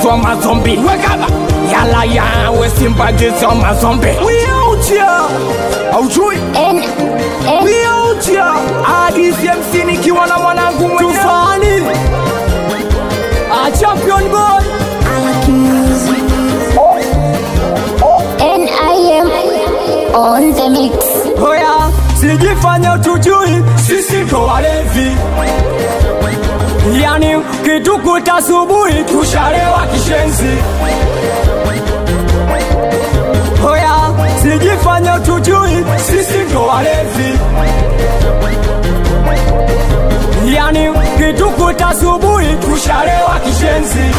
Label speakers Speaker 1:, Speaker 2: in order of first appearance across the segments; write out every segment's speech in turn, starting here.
Speaker 1: gizo mazombi wekaba yala yawe simba gizo mazombi wiautia aujui
Speaker 2: N N
Speaker 1: wiautia adisi hamsini ikiwa na mwanangu mwenye tufani a champion boy
Speaker 2: N I M on the mix.
Speaker 1: Hoya, sijifanya utujui, sisi ndo walevi. Yani kitukuta asubuhi tushalewa kishenzi. Hoya, sijifanya utujui, sisi ndo walevi. Yani kitukuta asubuhi tushalewa kishenzi.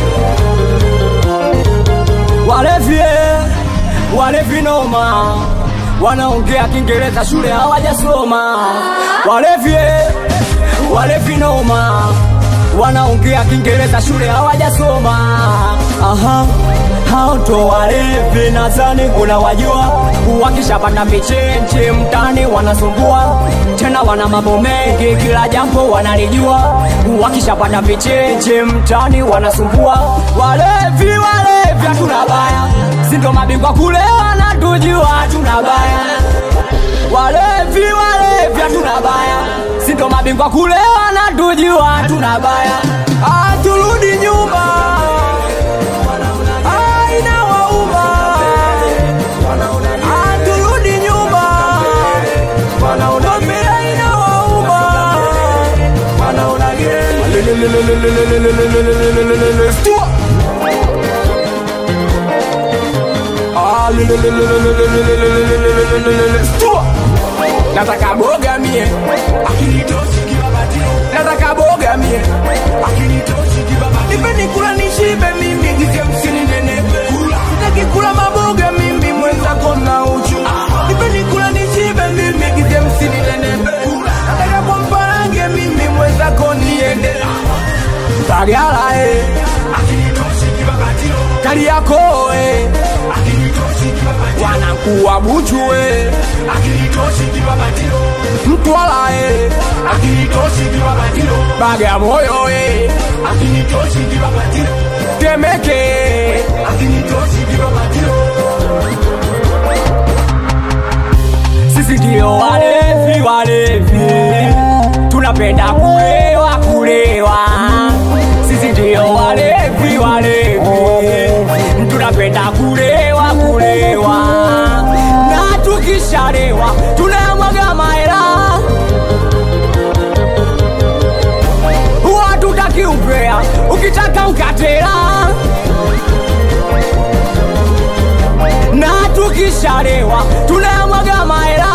Speaker 1: Walevi, eh, walevi noma wanaongea Kiingereza shule hawajasoma. Walevi, eh, walevi noma wanaongea Kiingereza shule hawajasoma. Aha, hao ndo walevi, nadhani unawajua. Wakishapata michenche mtani wanasumbua, tena wana mambo mengi, kila jambo wanalijua. Wakishapata michenche mtani wanasumbua. Walevi, walevi, hatuna baya, si ndo mabingwa kule wanatujua, hatuna baya. Walevi, walevi, hatuna baya, si ndo mabingwa kule wanatujua, hatuna baya. Ah, turudi nyuma Ah, inawauma. Ah, turudi nyuma Mwambie inawauma. Stua. Ah, Stua. nataka boga mie nataka boga mie nipeni kula nishibe mimi gize msini nenepe sitaki kula maboga mimi mwenzako na uchu nipeni kula nishibe mimi gize msini nenepe nataka kwa mparange mimi mwenzako niende bagala eh kali yako eh wanakuwa buchu eh mtwala eh bagamoyo eh temeke sisi ndio walevi walevi tunapenda kulewa kulewa sisi ndio walevi walevi tunapenda kulewa kulewa na tukishalewa tunayamwaga mahela watutaki upea ukitaka ukatela na tukishalewa tunayamwaga mahela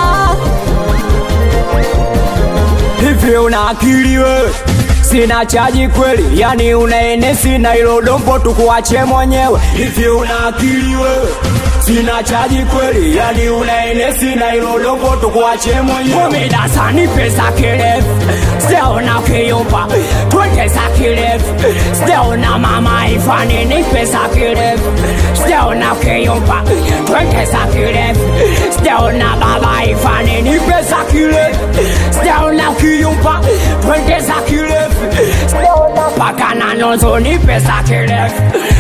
Speaker 1: hivi una akili wewe sina chaji kweli yani unaene sina ilo dombo tukuache mwenyewe hivi una akili wewe sina chaji kweli yani unaene sina ilo dombo tukuache mwenyewe umidasani pesa kirefu sijaona ukiyumba twende za kirefu sijaona mama ifanini pesa kirefu sijaona ukiyumba twende za kirefu sijaona baba ifanini pesa kirefu sijaona ukiyumba twende za kirefu mpaka na nusu ni pesa kirefu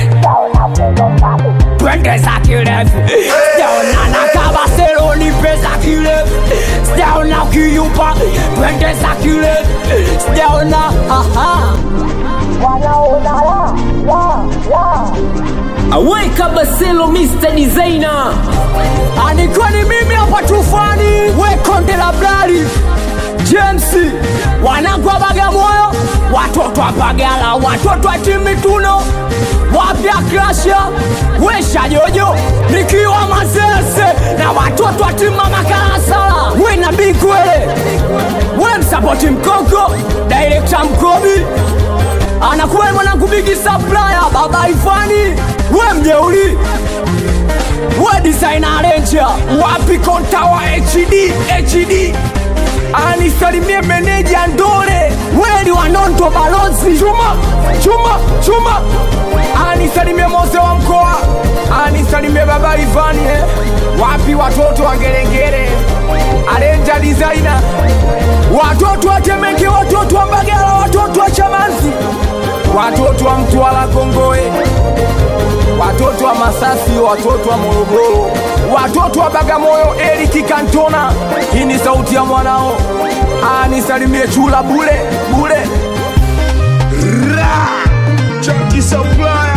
Speaker 1: twende za kirefu sijaona na kabaselo ni pesa kirefu sijaona ukiyumba twende za kirefu sijaona aha
Speaker 3: Aweka Baselo Mr. Designer
Speaker 1: Alikuwa ni mimi hapa tufani, we konde la blali James, wanangu wa Bagamoyo, watoto wa Bagala, watoto wa Timituno, wapya Krasha, we Shajojo, nikiwa Masese na watoto wa timu Mama Kalasala, we na Bigwele, we msapoti Mkoko, director Mkobi, anakuwa mwanangu Bigi Supplier, baba Ifani, we mjeuli we designer ranger wapi konta wa hd hd anisalimie meneja ndore weli wanonto balozi chuma chuma chuma anisalimie mose wa mkoa anisalimie baba ivani eh. wapi watoto wa ngerengere arenja designer watoto wa temeke watoto wa mbagala watoto wa chamanzi watoto wa Mtwara Kongoe, watoto wa Masasi, watoto wa Morogoro, watoto wa Bagamoyo, Eriki Kantona. Hii ni sauti ya mwanao, ah, nisalimie chula bule bule.
Speaker 4: Chucky Supply